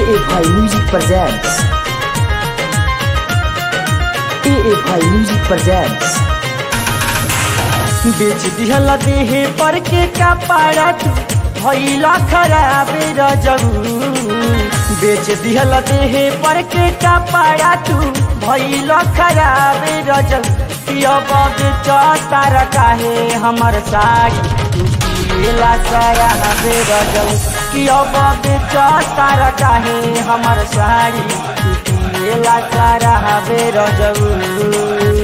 AFI Music presents. AFI Music presents. बेच दिहल देहे पर के कपड़ा तू भइला खराब रजऊ बेच दिहल देहे पर के कपड़ा तू भइला खराब रजऊ अब बेचतार काहे हमर साड़ी तू पिएला शराब रजऊ कि अब बेचतार काहे हमर साड़ी तू पिएला शराब रजऊ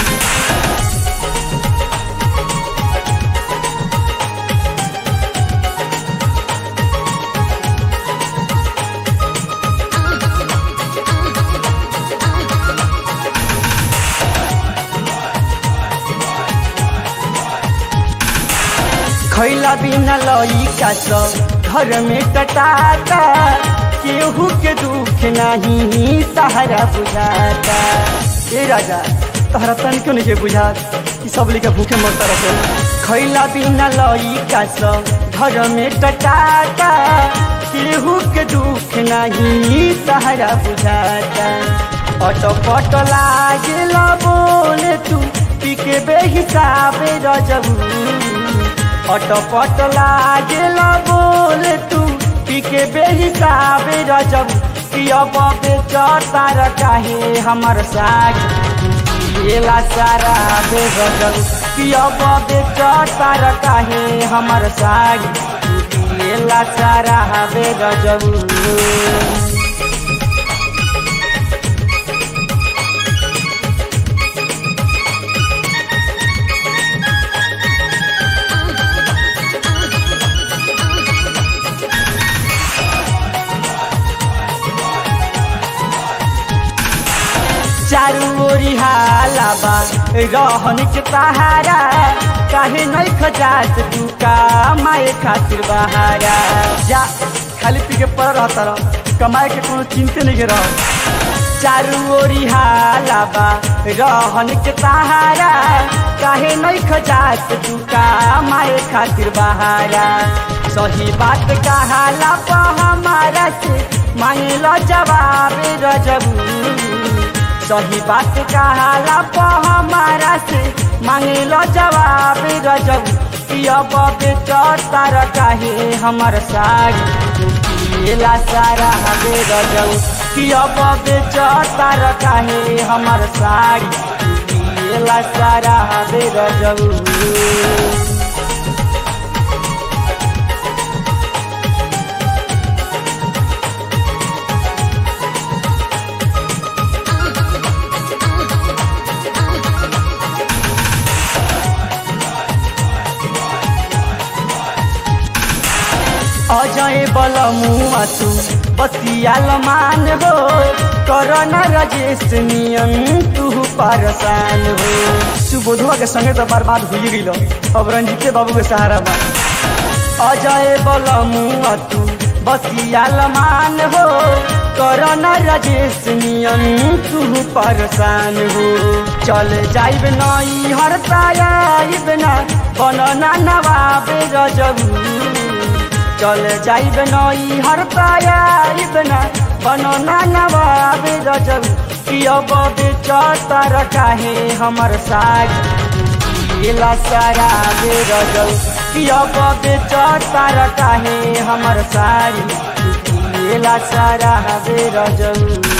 खैला बिना लइका सब घर में कटाता केहू के दुख नहीं सहारा बुझाता ए राजा तहरा तन क्यों नहीं बुझात कि सब लेके भूखे मरता रहे खैला बिना लइका सब घर में कटाता केहू के दुख नहीं सहारा बुझाता अटपट लागेला बोले तू पी के बेहिसाब रजबू अटपट लागेल बोल तू पी के बेहिसाब रजब कि अब बेचतार काहे हमर साड़ी पिएला सारा बेगजब कि अब बेचतार काहे हमर साड़ी पिएला सारा बेगजब चारू ओरी हाला बा रहन के सहारा काहे नहीं खजात तू का माए खातिर बहारा जा खाली पी के पड़ रहता रह कमाए के कोनो चिंते नहीं के रह चारू ओरी हाला बा रहन के सहारा काहे नहीं खजात तू का माए खातिर बहारा सही बात कहाला पा हमारा से मांगलो जवाब रजबू सही बात कहाला पा हमारा से मांगलो जवाब रजब कि अब बेचतार काहे हमर साड़ी तू पिएला सारा हबे रजब कि अब बेचतार काहे हमर साड़ी तू पिएला सारा हबे रजब अजय बल मुआ तू बसियाल मान हो करना रजेश नियम तू परसान हो सुबोधवा के संगे तो बर्बाद हो गई अब रंजीते बाबू के सहारा बा अजय बल मुआ तू बसियाल मान हो करना रजेश नियम तू परसान हो चल जाइब नई हरताइब ना बनना नवाब रजबू चल जाइब नई हर पायाइब न बनना नवाब रजब कि अब बेचतार काहे हमर साड़ी पिएला सारा बे रजब कि अब बेचतार काहे हमर साड़ी पिएला सारा बे रजब